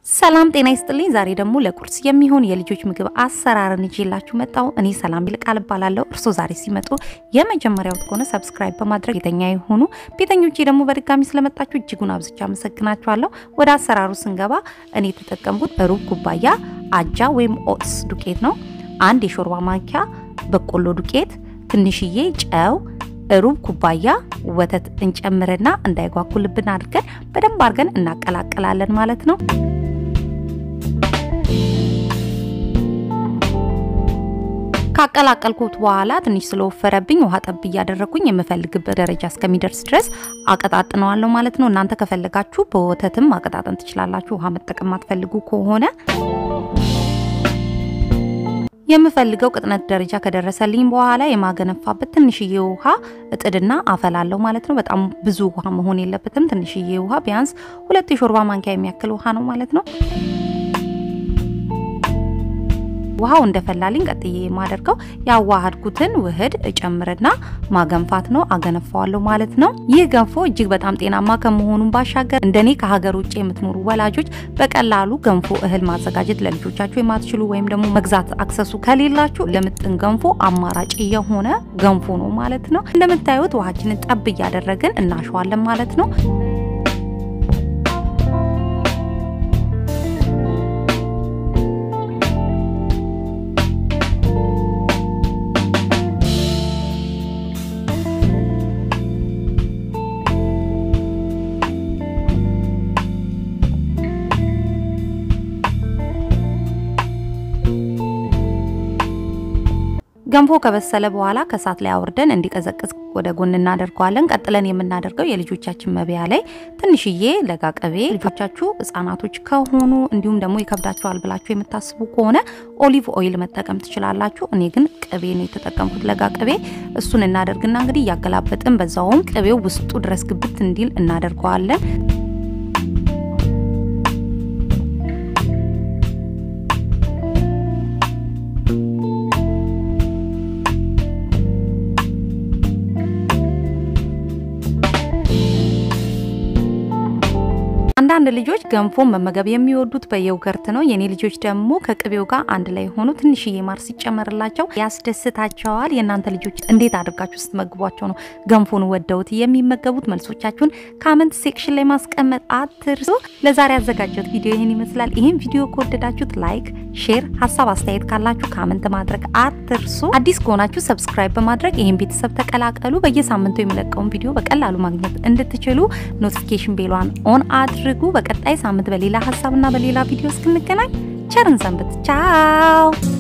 ሰላም ጤና ይስጥልኝ። ዛሬ ደግሞ ለቁርስ የሚሆን የልጆች ምግብ አሰራርን ይዤላችሁ መጣሁ። እኔ ሰላም ይልቃል እባላለሁ። እርስዎ ዛሬ ሲመጡ የመጀመሪያው ከሆነ ሰብስክራይብ በማድረግ ቤተኛ የሆኑ ቤተኞቼ ደግሞ በድጋሚ ስለመጣችሁ እጅጉን አብዝቼ አመሰግናችኋለሁ። ወደ አሰራሩ ስንገባ እኔ የተጠቀምኩት ሩብ ኩባያ አጃ ወይም ኦትስ ዱቄት ነው። አንድ የሾርባ ማንኪያ በቆሎ ዱቄት፣ ትንሽዬ ጨው ሩብ ኩባያ ወተት እንጨምርና እንዳይጓጉልብን አድርገን በደንብ አድርገን እናቀላቅላለን ማለት ነው። ካቀላቀልኩት በኋላ ትንሽ ስለወፈረብኝ ውሃ ጠብ እያደረግኩኝ የምፈልግበት ደረጃ እስከሚደርስ ድረስ አቀጣጥነዋለሁ ማለት ነው። እናንተ ከፈለጋችሁ በወተትም ማቀጣጠን ትችላላችሁ። ውሃ መጠቀም ማትፈልጉ ከሆነ የምፈልገው ቅጥነት ደረጃ ከደረሰልኝ በኋላ የማገነፋበት ትንሽዬ ውሃ እጥድና አፈላለሁ ማለት ነው። በጣም ብዙ ውሃ መሆን የለበትም። ትንሽዬ ውሃ ቢያንስ ሁለት የሾርባ ማንኪያ የሚያክል ውሃ ነው ማለት ነው። ውሃው እንደፈላልኝ ቀጥዬ የማደርገው ያዋሃድኩትን ውህድ እጨምርና ማገንፋት ነው። አገነፋዋለሁ ማለት ነው። ይህ ገንፎ እጅግ በጣም ጤናማ ከመሆኑም ባሻገር እንደኔ ከሀገር ውጭ የምትኖሩ ወላጆች በቀላሉ ገንፎ እህል ማዘጋጀት ለልጆቻችሁ የማትችሉ ወይም ደግሞ መግዛት አክሰሱ ከሌላችሁ ለምጥን ገንፎ አማራጭ የሆነ ገንፎ ነው ማለት ነው። እንደምታዩት ውሃችንን ጠብ እያደረግን እናሸዋለን ማለት ነው። ገንፎ ከበሰለ በኋላ ከእሳት ላይ አውርደን እንዲቀዘቅዝ ወደ ጎን እናደርገዋለን። ቀጥለን የምናደርገው የልጆቻችን መብያ ላይ ትንሽዬ ለጋ ቅቤ፣ ልጆቻችሁ ሕጻናቶች ከሆኑ እንዲሁም ደግሞ ይከብዳቸዋል ብላችሁ የምታስቡ ከሆነ ኦሊቭ ኦይል መጠቀም ትችላላችሁ። እኔ ግን ቅቤ ነው የተጠቀምኩት፣ ለጋ ቅቤ። እሱን እናደርግና እንግዲህ እያገላበጥን በዛውም ቅቤው ውስጡ ድረስ ግብት እንዲል እናደርገዋለን። አንዳንድ ልጆች ገንፎን መመገብ የሚወዱት በየውገርት ነው። የኔ ልጆች ደግሞ ከቅቤው ጋር አንድ ላይ ሆኖ ትንሽዬ ማር ሲጨመርላቸው ያስደስታቸዋል። የእናንተ ልጆች እንዴት አድርጋችሁ ስትመግቧቸው ነው ገንፎን ወደውት የሚመገቡት? መልሶቻችሁን ካመንት ሴክሽን ላይ ማስቀመጥ አትርሱ። ለዛሬ ያዘጋጀሁት ቪዲዮ ይህን ይመስላል። ይህን ቪዲዮ ከወደዳችሁት ላይክ፣ ሼር፣ ሀሳብ አስተያየት ካላችሁ ካመንት ማድረግ አትርሱ። አዲስ ከሆናችሁ ሰብስክራይብ በማድረግ ይህን ቤተሰብ ተቀላቀሉ። በየሳምንቱ የሚለቀውን ቪዲዮ በቀላሉ ማግኘት እንድትችሉ ኖቲፊኬሽን ቤሏን ኦን አድርጉ። በቀጣይ ሳምንት በሌላ ሀሳብና በሌላ ቪዲዮ እስክንገናኝ ቸርን ሰንብት። ቻው